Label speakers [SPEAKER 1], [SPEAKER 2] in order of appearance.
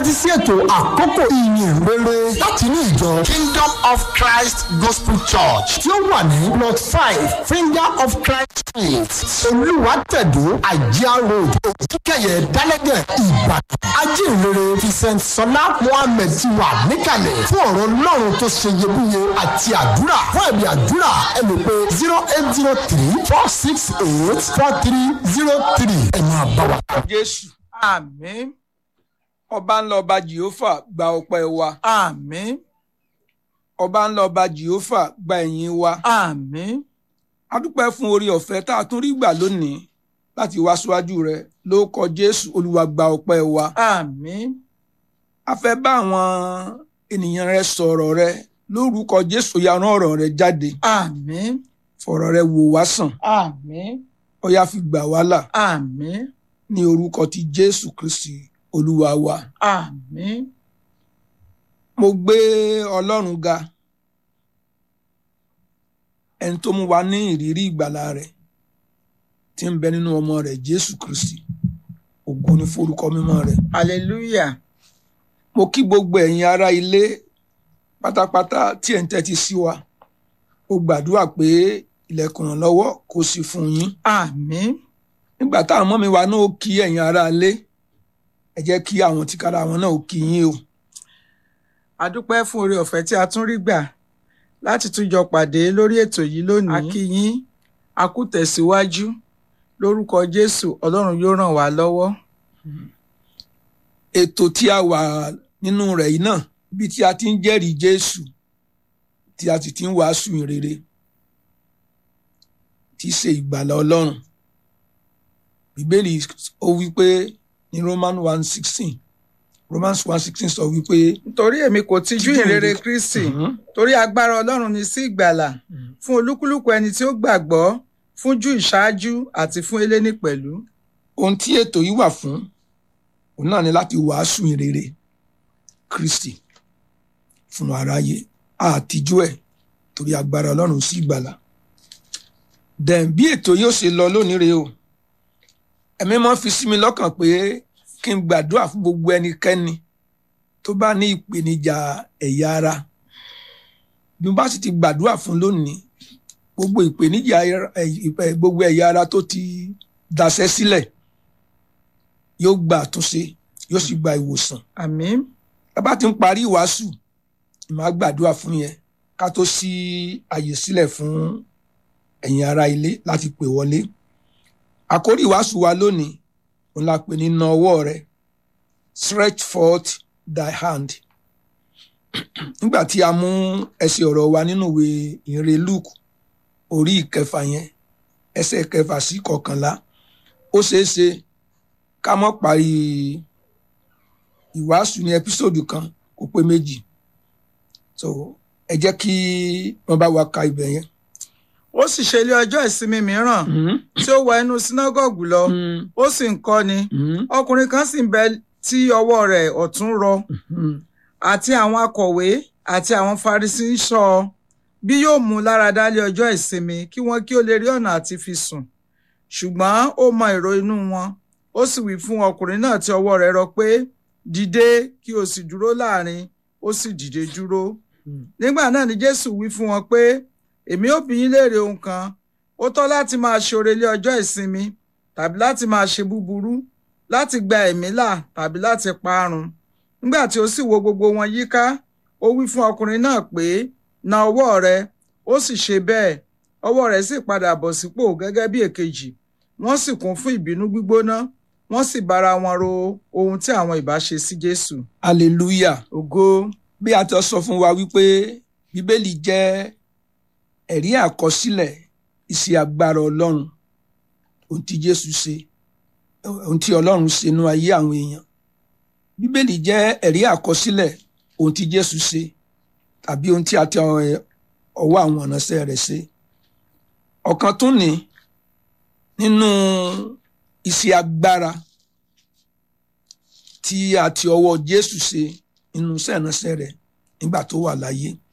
[SPEAKER 1] tẹ́tí sí ètò àkókò ìyìn rere láti ní ìjọ Kingdom of Christ Gospel Church tí ó wà ní plot five Finger of Christ street Olúwàtẹ̀dó Àjíá road Òkìkẹyẹ Dálẹ́gẹ̀ Ìbàdàn ajínrere Vincent Sọlá Mohammed ti wà níkàlẹ̀ fún ọ̀rọ̀ Ọlọ́run tó ṣe iyebíye àti àdúrà fún ẹ̀mí àdúrà ẹ lè pe zero eight zero three four six eight four three zero three ẹ máa bá wa.
[SPEAKER 2] jésù
[SPEAKER 3] àmín
[SPEAKER 2] ọba ńlá ọba jehova gba ọpẹ́ wa
[SPEAKER 3] àmín
[SPEAKER 2] ọba ńlá ọba jehova gba ẹ̀yìn wa
[SPEAKER 3] àmín
[SPEAKER 2] a dúpẹ́ fún orí ọ̀fẹ́ tá a tún rí gbà lónìí láti wá síwájú rẹ lórúkọ jésù olúwa gba ọpẹ́ wa
[SPEAKER 3] àmín
[SPEAKER 2] a fẹ́ bá àwọn ènìyàn rẹ sọ̀rọ̀ rẹ lórúkọ jésù ya rán ọ̀rọ̀ rẹ jáde
[SPEAKER 3] àmín
[SPEAKER 2] fọ̀rọ̀ rẹ wò wá sàn
[SPEAKER 3] àmín
[SPEAKER 2] ó yá fi gbà wá là
[SPEAKER 3] àmín
[SPEAKER 2] ní orúkọ ti jésù kristi olúwa wa
[SPEAKER 3] àmín
[SPEAKER 2] mo gbé ọlọ́run ga ẹni tó mú wa ní ìrírí ìgbàlà rẹ̀ tí ń bẹ nínú ọmọ rẹ̀ jésù kristi ògo ní forúkọ mímọ́ rẹ̀
[SPEAKER 3] hallelujah
[SPEAKER 2] mo kí gbogbo ẹ̀yin ará ilé pátápátá tí ẹ̀ ń tẹ́tí sí wa mo gbàdúrà pé ilẹ̀kùn ìrànlọ́wọ́ kò sí fún yín
[SPEAKER 3] àmín
[SPEAKER 2] nígbà táwọn ọmọ mi wa náà ó kí ẹ̀yin ará ilé ẹ jẹ́ kí àwọn tìkára wọn náà ó kí yín o
[SPEAKER 3] a dúpẹ́ fún oore ọ̀fẹ́ tí a tún rí gbà láti tún jọ pàdé lórí ètò yìí lónìí a kí yín a kú tẹ̀síwájú lórúkọ jésù ọlọ́run yóò ràn wá lọ́wọ́
[SPEAKER 2] ètò tí a wà nínú rẹ̀ yìí náà ibi tí a ti ń jẹ́rìí jésù tí a sì ti ń wàásù ìrere tí í ṣe ìgbàlà ọlọ́run bíbélì ó wí pé ní roman one sixteen romans one sixteen sọ wípé
[SPEAKER 3] nítorí èmi kò tijú
[SPEAKER 2] Tijú
[SPEAKER 3] ìrere
[SPEAKER 2] ìrere.
[SPEAKER 3] kristi
[SPEAKER 2] Mhm.
[SPEAKER 3] torí agbára ọlọ́run ni sí ìgbàlà fún olúkúlùkù ẹni tí ó gbàgbọ́ fún jù ìṣáájú àti fún eléni pẹ̀lú
[SPEAKER 2] ohun tí ètò yìí wà fún òun náà ni láti wàásù ìrere kristi fún aráyé àtijú ẹ̀ torí agbára ọlọ́run sí ìgbàlà dẹ̀n bí ètò yóò ṣe lọ lónìí rèé o ẹ̀mí mọ́ fi sí mi lọ́kàn pé kí n gbàdúrà fún gbogbo ẹnikẹ́ni tó bá ní ìpèníjà ẹ̀yà ara bí mo bá sì ti gbàdúrà fún lónìí gbogbo ìpèníjà ara- ẹ̀- ìpè- gbogbo ẹ̀yà ara tó ti daṣẹ́ sílẹ̀ yóò gba àtúnṣe yóò sì gba ìwòsàn
[SPEAKER 3] àmín
[SPEAKER 2] ẹ bá ti ń parí ìwàásù màá gbàdúrà fún yẹn ká tó ṣí àyè sílẹ̀ fún ẹ̀yin ará ilé láti pè wọlé àkórí ìwàásù wa lónìí òun la pè ní na ọwọ́ rẹ stretch forth thy hand nígbà tí a mú ẹsẹ̀ ọ̀rọ̀ wa nínú ìwé ìre Luke orí ìkẹfà yẹn ẹsẹ̀ kẹfà sí kọkànlá ó ṣeé ṣe ká mọ́ parí ìwàásù ní ẹpísòdù kan kó pé méjì so ẹ jẹ́ kí wọ́n bá wa ka ibẹ̀ yẹn.
[SPEAKER 3] ó sì ṣe ilé ọjọ́ ìsinmi mìíràn tí ó wọ inú sínágọ́gù lọ ó sì ń kọ́ni ọkùnrin kan sì ń bẹ tí ọwọ́ rẹ̀ ọ̀tún rọ àti àwọn akọ̀wé àti àwọn Farisí ń ṣọ́ ọ bí yóò mú un lára dá lé ọjọ́ ìsinmi kí wọ́n kí ó lè rí ọ̀nà àti fi sùn ṣùgbọ́n ó mọ èrò inú wọn ó sì wí fún ọkùnrin náà tí ọwọ́ rẹ̀ rọ pé dìde kí o sì dúró láàrin ó sì dìde dúró nígbà náà ni Jésù wí fún wọn pé èmi ó bi yín léèrè ohun kan ó tọ́ láti máa ṣoore lé ọjọ́ ìsinmi tàbí láti máa ṣe búburú láti gba ẹ̀mí là tàbí láti parun nígbà tí ó sì wo gbogbo wọn yíká ó wí fún ọkùnrin náà pé na ọwọ́ rẹ ó sì ṣe bẹ́ẹ̀ ọwọ́ rẹ̀ sì padà bọ̀ sípò gẹ́gẹ́ bí èkejì wọ́n sì kún fún ìbínú gbígbóná wọ́n sì bára wọn ro ohun tí àwọn ìbá ṣe sí Jésù
[SPEAKER 2] hallelujah
[SPEAKER 3] ògo
[SPEAKER 2] bí a ti sọ fún wa wípé bíbélì jẹ́ ẹ̀rí àkọsílẹ̀ iṣẹ́ agbára ọlọ́run ohun tí jésù ṣe ohun tí ọlọ́run ṣe nínú ayé àwọn èèyàn bíbélì jẹ́ ẹ̀rí àkọsílẹ̀ ohun tí jésù ṣe tàbí ohun tí a ti ọ- ọwọ́ àwọn ìránṣẹ́ rẹ̀ ṣe ọ̀kan tún ní nínú iṣẹ́ agbára tí a ti ọwọ́ jésù ṣe nínú iṣẹ́ ìránṣẹ́ rẹ̀ nígbà tó wà láyé